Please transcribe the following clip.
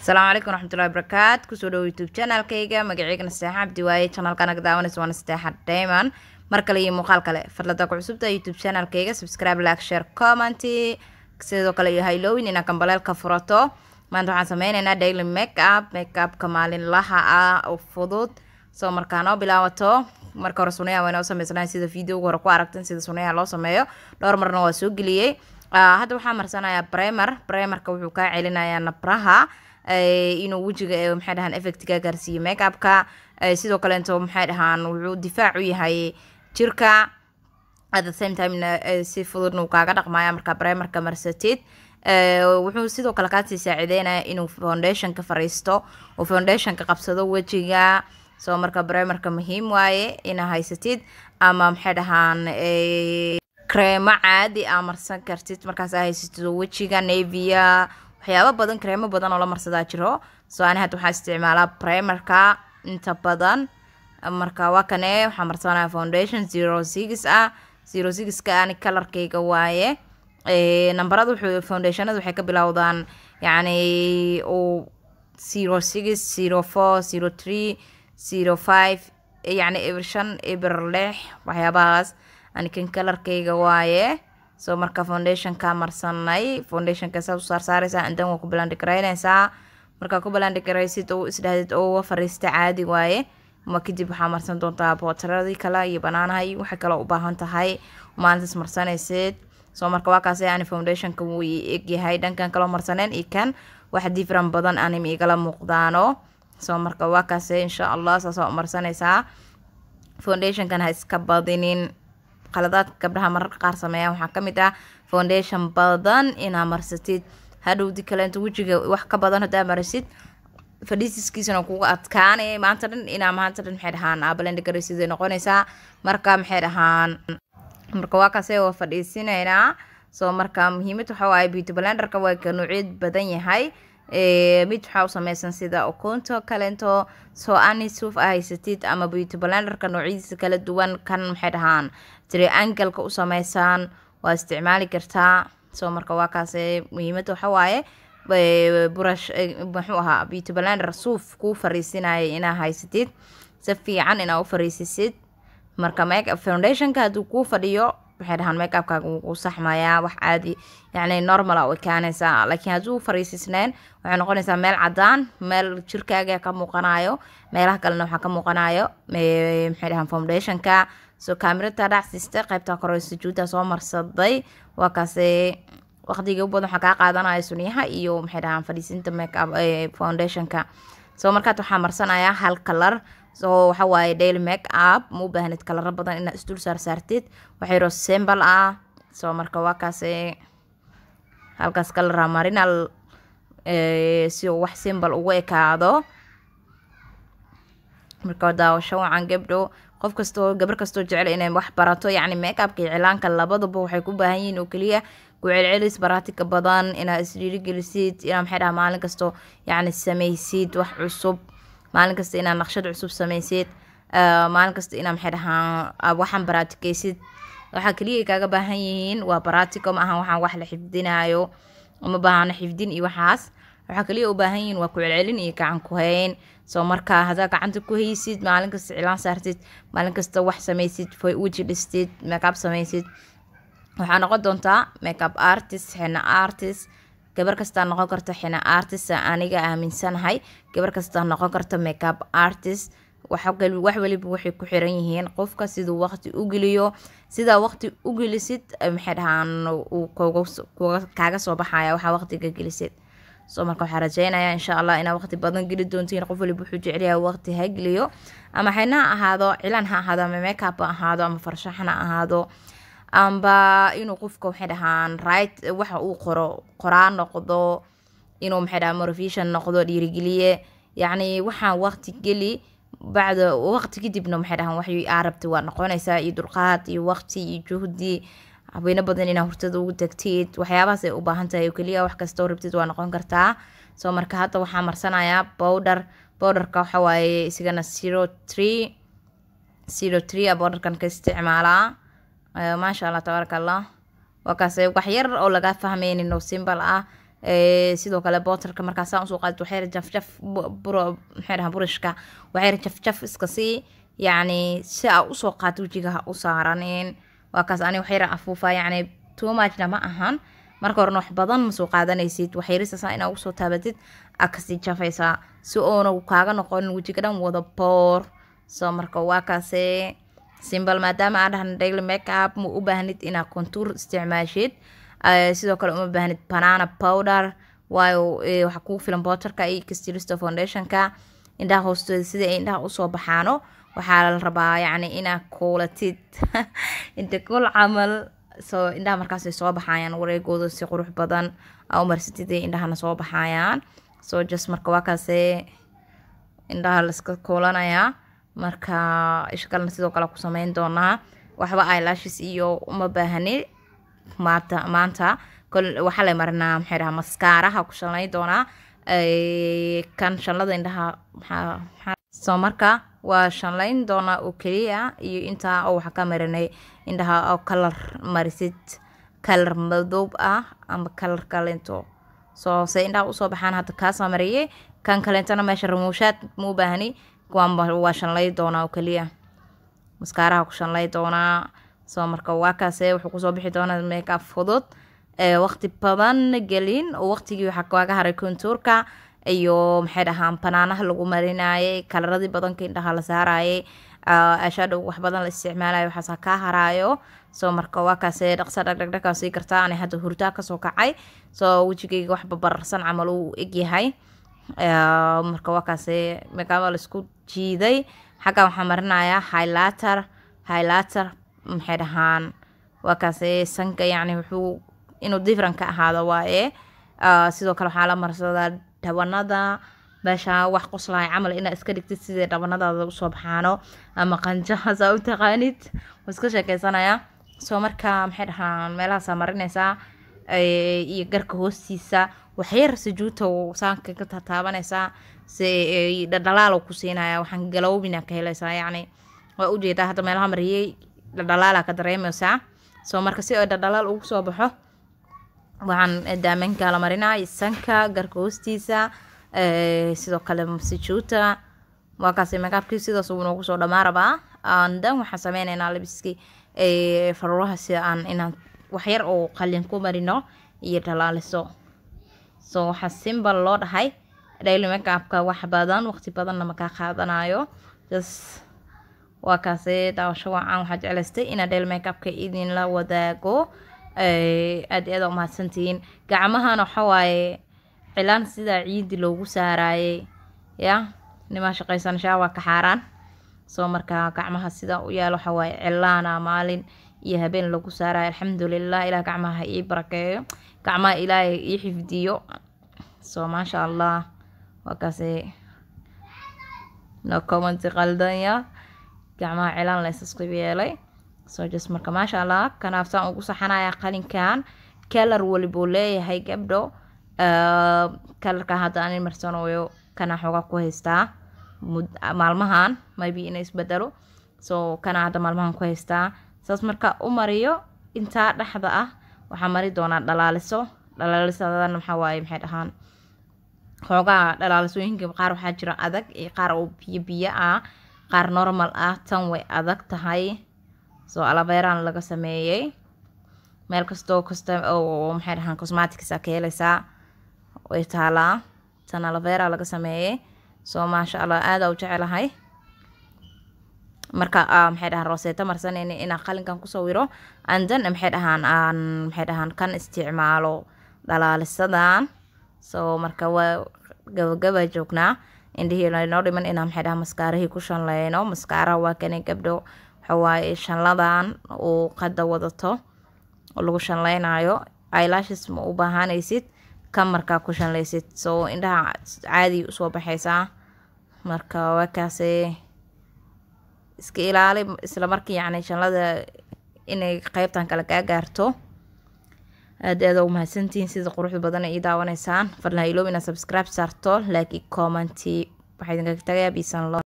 asalaamu calaykum waraxmatullahi wabarakaat kusoo dhawo youtube channelkayga magaceygana sadeexa cabdi waaye channelkan aga daawanaysa waana sadeexa diamond mar kale iyo muuqaal kale fadlada ku cusubta youtube channelkayga subscribe like share comment sidoo kale iyo haylowin inaa kambaleelka furato maanta waxaan sameyneynaa daily make up make upka maalinlaha ah oo fudud soo markaa noo bilaabato marka hore sunayaha waa inoo sameysanahay sida videoga hore ku aragtan sida sunayaha loo sameeyo dhowr marna waa soo geliyey hadda waxaa marsanayaa bremer bremerka wuxuu kaa celinayaa nabraha inuu wejiga maxay dhahaan effectga gaarsiiyo make upka sidoo kaleeto maxay dhahaan wuxuu difaac u yahay jirka at the same time si fududna uu kaaga dhaqmaya markaa bremerka marsatid wuxuu sidoo kale kaasii saacideynaya inuu foundationka fariisto uu foundationka qabsado wejiga soo marka bremerka muhiim waaye inaa haysatid ama maxay dhahaan kreemo caadi aa marsan kartid markaas aa haysatid wejiga nevia waxyaaba badan kreemo badan oo la marsadaa jiro soo ani hadda waxaa isticmaalaa primerka inta badan marka waa kane waxaa marsanaya foundation zero six ah zero sixka ani kalarkayga waaye nambarada wuxuu foundationada waxay ka bilowdaan yacni uu zero six zero four zero three zero five yacni eber shan eber lix waxyaabahaas anikan kalarkayga waaye soo marka foundationka marsanay foundationka saa u saarsaareysaa indan waa ku balandhigaraynaysaa markaa ku balandhigaraysid oo isdhahdid oo fariista caadi waaye ma kadib waxaa marsan doontaa bootaradii kale iyo banaanaha iyo waxay kale u baahan tahay maalintaas marsanaysid soo marka waa kaas ani foundationka wuu egyahay dhankan kaloo marsaneen iyo kan wax different badan anim igala muuqdaano soo marka waa kaas insha allah saasaa u marsanaysaa foundationkan ha iska badinin qaladaadka gabdhaha mararka qaar sameeyaan waxaa kamid ah foundation badan inaa marsatid hadhowdi kaleento wejiga wax ka badan hadaa marsid fadhiisiskiisana kuga adkaanay maanta dhan inaa maanta dhan maxay dhahaan abalendhigaraysiday noqonaysaa marka maxay dhahaan marka waa kaase waa fadhiisinaynaa soo marka muhiimad waxa waaye beauty blenderka waa ka nuucyad badan yahay mid waxaa u sameysan sida ukunto kaleento soo ani suuf a haysatid ama beauty blenderka noocyadiisa kala duwan kan maxay dhahaan triangalka u sameysaan waa isticmaali kartaa soo marka waa kaase muhiimada waxa waaye burash muxuu ahaa beauty blender suuf kuu fariisinaya inaa haysatid si fiican inaa u fariisisid marka make foundationka hadduu kuu fadhiyo waxay dhahaan make upkaaga wuu saxmayaa wax caadi yacni normal a u ekaanaysaa laakiin hadduu fariisisneen waxay noqonaysaa meel cadaan meel jirkaaga ka muuqanayo meelaha kalena waxaa ka muuqanayo maxay dhahaan foundationka soo kaamirada dhacsiste qaybta kore sujuudda soo marsaday waa kaase waqtiga u badan waxaa kaa qaadanaya sunyaha iyo maxay dhahaan fadhiisinta make up foundationka soo markaad waxaa marsanayaa hal kalar soo waxa waaye daily make up ma u baahnid kalaro badan inaad isdul saar saartid waxayro sembal ah soo marka waa kaase halkaas kalara marinal si uu wax simbal ugu ekaado marka daawasho wacan gabdho qof kastoo gabar kastoo jecel inay wax barato yacni make upka iyo cilaanka labaduba waxay ku baahan yihiin oo keliya ku celcelis baraatika badan inaad isdhiirigelisid inaa maxay dhaha maalin kasto yacni sameysid wax cusub maalin kasta inaad naqshad cusub sameysid maalin kasta inaa maxay dhahaan waxaan baraatikeysid waxaa keliya kaaga baahan yihiin waa baraatico ma ahan waxaan wax la xifdinayo uma baahano xifdin iyo waxaas waxaa kaliya u baahan yihiin waa ku celcelin iyo gacan ku hayn soo markaa hadaa gacanta ku haysid maalin kasta cilaan saartid maalin kasta wax sameysid weji dhistid makeup sameysid waxaa noqon doontaa makeup artist xina artist gabar kastaa noqon karta xina artist aniga aaminsanahay gabar kastaa noqon karta makeup artist wax waliba waxay ku xiran yihiin qofka siduu waqti u geliyo sidaa waqti u gelisid maxay dhahaan kaaga soo baxaya waxaa waqtiga gelisid soo marka waxaa rajeynaya insha allah inaa waqti badan geli doontiin qof waliba wuxuu jecelyahay waqti ha geliyo ama xina ha ahaado cilan ha ahaado ama makeup ha ahaado ama farshaxan ha ahaado amba inuu qofka waxay dhahaan right waxa uu qoro qoraa noqdo inuu maxay dhahaan motivation noqdo dhiirigeliye yacni waxaan waqti geli bacda waqti kadibna maxay dhahaan wax aa rabti waa noqonaysaa iyo dulqaad iyo waqti iyo juhdi habeyno badan inaa hurtada ugu tagtid waxyaabahaas ay u baahan tahay oo keliya wax kastoo rabtid waa noqon kartaa soo marka hadda waxaa marsanayaa bowder bowderka waxa waaye isigana zero tree zero tree a bowderkan ka isticmaalaa maasha allah tabaaraka allah waa kaase wax yar oo laga fahmeynin oo simbal ah sidoo kale bootarka markaasaan usoo qaadid waxyar jafjaf buro maxay dhahaa burishka waxyar jafjaf iska sii yacni si aa usoo qaad wejiga ha u saaranin waa kaas ani waxyar afuufa yacni too muchna ma ahan marka horena wax badan ma soo qaadanaysid waxyarisasaa inaa ugu soo taabatid aa kasii jafaysaa si oona kaaga noqonin wejiga dhan wada boor soo marka waa kaase simbal maadaama aa dhahna daily make up ma u baahnid inaa contour isticmaashid sidoo kale uma baahnid banana powder waayo waxaa kugu filan bootarka iyo kastilista foundationka indhaha hoostooda sidai ay indhaha usoo baxaano waxaa la rabaa yacni inaa kuulatid inta kul camal soo indhaha markaasay soo baxayaan wareegooda si qurux badan aa umarsatid ay indhahana soo baxayaan soo just marka waa kaase indhaha laiska kuulanayaa marka isha kalena sidoo kale ku sameyn doonaa waxba eyelashes iyo uma baahani maanta maanta waxaa la marinaa maxay dhahaa maskaaraha ku shalnay doonaa kan shanlada indhaha soo marka waa shanlayn doonaa oo keliya iyo intaa oo waxaa ka marinay indhaha oo kalar marisid kalar madoob ah ama kalar kalento soo se indhaha usoo baxaan hadda kaasaa mariyay kan kalentana meesha ramuushaad ma u baahni waa shanlay doonaa oo keliya maskaaraha ku shanlay doonaa soo marka waa kaase wuxuu kusoo bixi doonaa makeup fudud waqti badan gelin oo waqtigii waxaa kaaga haray kontuurka iyo maxay dhahaan banaanaha lagu marinayay kalaradii badanka indhaha la saarayay ashaadhow wax badan la isticmaalayo waxaasa kaa haraayo soo marka waa kaase dhaqsa dhagdhagdhagaa sii kartaa ani hadda hurdaa kasoo kacay soo wejigayga wax babararsan camal uu egyahay marka waa kaase makaaba laisku jiiday xagga waxaa marinayaa highlighter highlighter maxay dhahaan waa kaase sanka yacni wuxuu inuu different ka ahaado waaye sidoo kale waxaa la marsadaa dhabanada meesha wax qoslahay camal inaa iska dhigtid sidii dhabanadaada usoo baxaano ama qanjahaas aa u taqaanid waa iska sheekeysanaya soo marka maxay dhahaan meelahaasaa marinaysaa iyo garka hoostiisa waxyar sajuuta saanka ka tataabanaysaa si dhadhalaal ku siinaya waxaan galowbina ka helaysaa yacni waa ujeedaa hadda meelaha mariyey dhadhalaala ka dareemaysaa soo marka si ay dhadhalaal ugu soo baxo waxaan daamenka la marinaa sanka garka hoostiisa sidoo kale sajuuta waa kaasi makaabkii sidaas uu noogu soo dhamaa rabaa dan waxaan sameyneynaa labiskii faruuraha si aan inaan waxyar oo qalin ku marino iyo dhalaaliso so waxaa simbal loo dhahay daily makeupka wax badan waqti badanna makaa qaadanayo just waa kaase daawasho wacan waxaa jeclaystay inaa daily makeupka idinla wadaago aada aada umahadsantihiin gacmahan waxawaaye cilaan sidaa ciidi loogu saarayay ya nimaa shaqaysanashaa waa ka xaaraan soo markaa gacmaha sidaa u yaal waxawaaye cilaana maalin iyo habeen lagu saarayo alxamdulilah ilaah gacmaha ii barakeeyo gacmaha ilaahay ii xifdiyo so maasha allah waa kaase no commenti qaldanya gacmaha cilaan la isasku yeelay so just marka maasha allah kanaafsaan ugu saxanaya qalinkan kalar walibuu leeyahay gabdho kalarka hadda anin marsanayo kana xoogaa ku haystaa maalmahan maybe ina isbedelo so kana hadda maalmahan ku haystaa saas marka u mariyo intaa dhexda ah waxaa mari doonaa dhalaaliso dhalaalisadana maxaa waaye maxay dhahaan xoogaa dhalaalisooyinka qaar waxaa jira adag iyo qaar oo biyo biyo ah qaar normal ah tan way adag tahay soo alabeeraan laga sameeyey meel kastoo kasta oo maxay dhahaan cosmatics a ka helaysaa way taalaa tan alabeera laga sameeyey soo maasha allah aada u jecelahay marka maxay dhahaan roseeto marsanayna inaan qalinkan ku sawiro andan maxay dhahaan aan maxay dhahaan kan isticmaalo dhalaalisadan so marka waa gabagaba joognaa indhihii laynoo dhiman inaan maxay dhahaan maskaarihii ku shanleyno maskaaraha waa kani gabdho waxawaaye shanladan uu qada wadato oo lagu shanleynayo eyelashes ma u baahanaysid kan markaa ku shanleysid so indhaha caadi usoo baxaysaa marka waa kaase iska ilaali isla markii yacni shanlada inay qeybtan kale kaa gaarto aada aada u mahadsantihiin sida quruxda badan ay ii daawanaysaan fadlan iloobina subscribe saarto laakiin commenti waxaa idinkaga tagayaa biisan lo